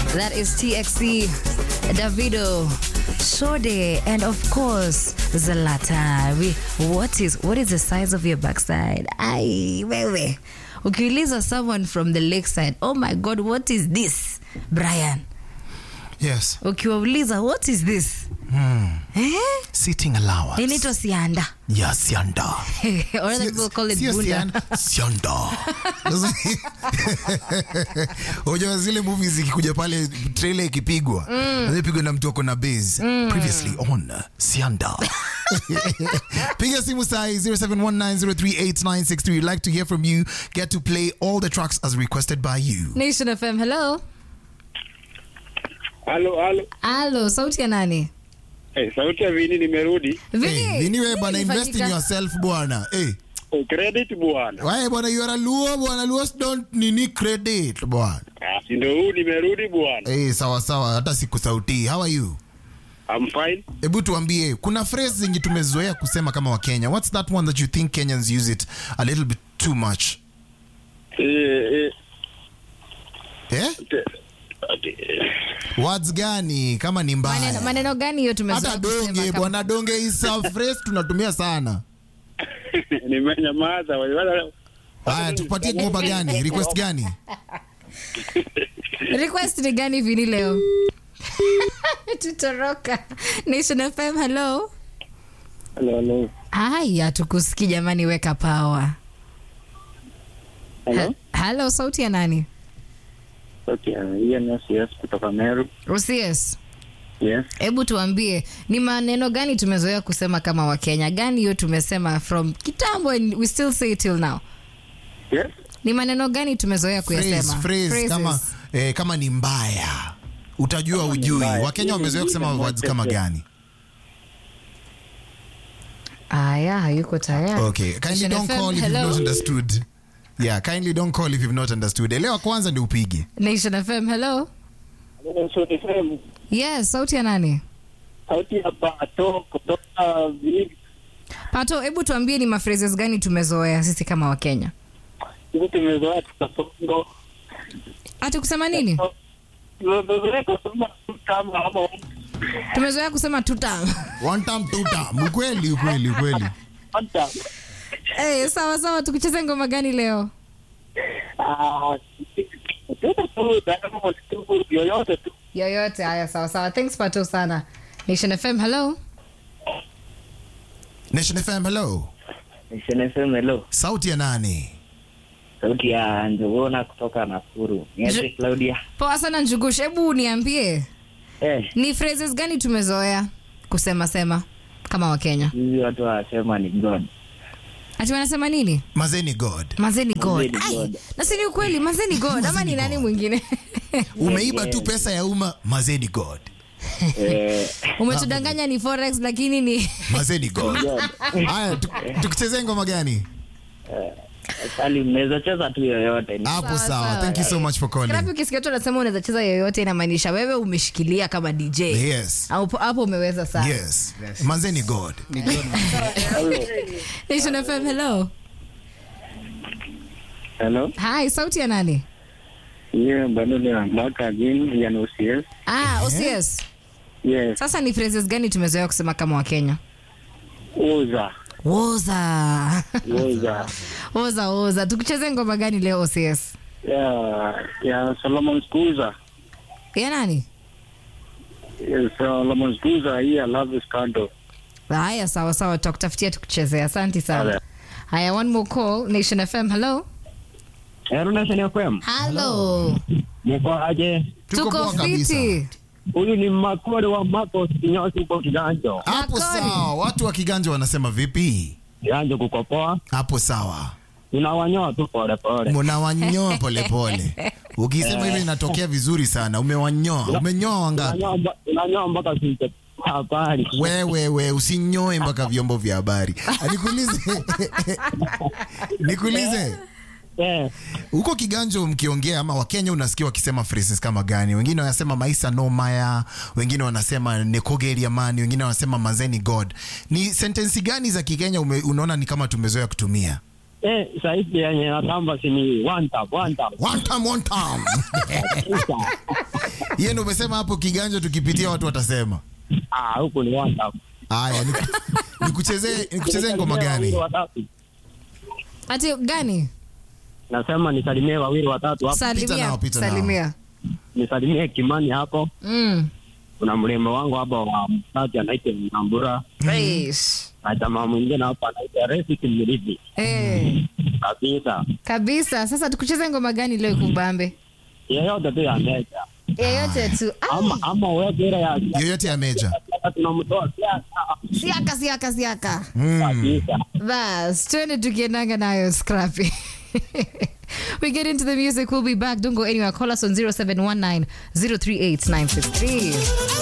That is TXC, Davido, Shode, and of course Zlatan. We, what is what is the size of your backside? Ai, wewe. Ukiuliza someone from the lakeside, oh my god, what is this? Brian. Yes. Ukiwauliza what is this? Eh? Sitting allowance. Inaitwa sianda. Yeah, sianda. or other people call it Sio bunda. sianda. Sianda. Unajua zile movies ikikuja pale trailer ikipigwa. Mm. Pigwa na mtu ako na base. Previously on Sianda. Piga simu sahi 0719038963. We'd like to hear from you. Get to play all the tracks as requested by you. Nation FM, hello. Halo, halo. Halo, sauti ya nani? Eh, sauti ya Vini nimerudi. Vini, Hey, Vini wewe bwana nini invest in ilifanyika? yourself bwana. Hey. Oh, credit bwana. Wae bwana you are a luo bwana luo don't nini credit bwana. Ah, si ndio huu nimerudi bwana. Eh, sawa sawa hata sikusautii. How are you? I'm fine. Hebu tuambie, kuna phrase zenye tumezoea kusema kama Wakenya. What's that one that you think Kenyans use it a little bit too much? Eh, eh, Eh? te- ati- eh, Words gani kama ni Maneno, mbaya? maneno gani hiyo tumezoea Hata kusema donge kama- bwana donge is a phrase tunatumia sana. nimenyamaza. Wala- Haya, tupatie ngoma gani? Request gani? request ni gani vini leo tutoroka nation fm hello Halo, halo. haya tukusiki jamani weka power Halo. halo sauti ya nani Okay, uh, hiyo ni CS kutoka Meru. ucs Yes. hebu tuambie ni maneno gani tumezoea kusema kama wakenya gani hiyo tumesema from kitambo and we still say it till now Yes. ni maneno gani tumezoea Phrase, kuyasema phrase Phrases. kama eh, kama ni mbaya. Utajua ni ujui. mbaya. Wakenya wamezoea kusema Ile words moja kama tu. gani? aya hayuko tayari Okay, kindly Nation don't FM, call if hello. you've not understood. Yeah, kindly don't call if you've not understood. Elewa kwanza ndio upige. nation fm hello So, ni sehemu, yes sauti ya nani sauti ya Pato kutoka Vini. pato hebu tuambie ni maphrases gani tumezoea sisi kama wakenya Hivi tumezoea tukasongo. hata kusema nini Tumezoea kusema tu kama ama tumezoea kusema tuta One time, two time. Ukweli, ukweli, ukweli. hata. hey, sawa sawa tukucheze ngoma gani leo Ah, tuko tu Diamond tu yoyote tu. yoyote haya sawa sawa thanks pato sana nation fm hello Nation FM, hello. SNFM hello. Sauti ya nani? Sauti ya Njogona kutoka Nakuru. Niaje Njo- Claudia? poa sana njugush hebu niambie Eh, ni phrases gani tumezoea kusema sema kama wakenya hivi watu wanasema ni God. ati wanasema nini Mazeni God. mazeni god Mazeni Ai, God. na si ni ukweli mazeni god ama Mazeni ni nani God. mwingine Umeiba tu pesa ya umma, mazeni God. Eh, umetudanganya ni forex lakini ni Mazeni God. Haya, tu- tukuchezee ngoma gani? sali mnaweza cheza tu yoyote. Ni- Hapo Sawa, sawa. sawa. Thank you so much for Krapi calling. ukisikia tu anasema unaweza cheza yoyote inamaanisha wewe umeshikilia kama dj Yes. hapo hapo umeweza sana Yes. Mazeni God. Nation FM, hello Hello. hi sauti ya nani Yeah, bado ni mwaka again ya OCS. ah OCS Yes. sasa ni phrases gani tumezoea kusema kama wakenya Oza. woza Oza. oza oza tukucheze ngoma gani leo OCS Yeah, ya Solomon Skuza. ya nani Yes, Solomon Skuza hii I love this candle. haya sawa sawa tutakutafutia tukuchezea asante sana Haya. haya one more call nation fm hello Hello Nation FM. hello Mko aje? Tuko tuko poa kabisa. fiti Huyu ni Makore wa Mako kinyozi kwa kiganjo. Hapo Makoni. sawa. Watu wa Kiganja wanasema vipi? Kiganjo kuko poa. Hapo sawa. Tunawanyoa tu pole pole. Mnawanyoa polepole. Ukisema hivyo inatokea vizuri sana. Umewanyoa. Umenyoa wangapi? Unanyoa mba- Unanyoa mpaka sisi habari. wewe we usinyoe mpaka vyombo vya habari Ah, nikuulize nikuulize Eh, huko kiganjo mkiongea ama wakenya unasikia wakisema phrases kama gani wengine wanasema maisa no maya wengine wanasema nekogeri amani wengine wanasema mazeni god ni sentensi gani za kikenya ume, unaona ni kama tumezoea kutumia eh, sahizi yenye natamba si ni one tap, one tap. one time, one time. Yeye ndo umesema hapo kiganja tukipitia watu watasema. Ah, huku ni wanda. Haya, ni- nikuchezee nikuchezee ngoma Wawili gani? watatu. ati gani Nasema nisalimie wawili watatu hapo. salimia nao, pita nao. salimia Nisalimie Kimani hapo. mm. Kuna mrembo wangu hapo wa mtaji anaitwa Nambura. Eish. Na jamaa mwingine hapa anaitwa Refik Mridhi. Eh, Kabisa. kabisa sasa tukucheze ngoma gani leo kubambe Yeyote tu ya meja. yeyote tu Ama ama uweke ile ya Yoyote ya meja. ya tunamtoa siasa. siaka siaka siaka Mm. Kabisa. bas twende tukiendanga nayo scrappy we get into the music we'll be back don't go anywhere call us on 0719 038 963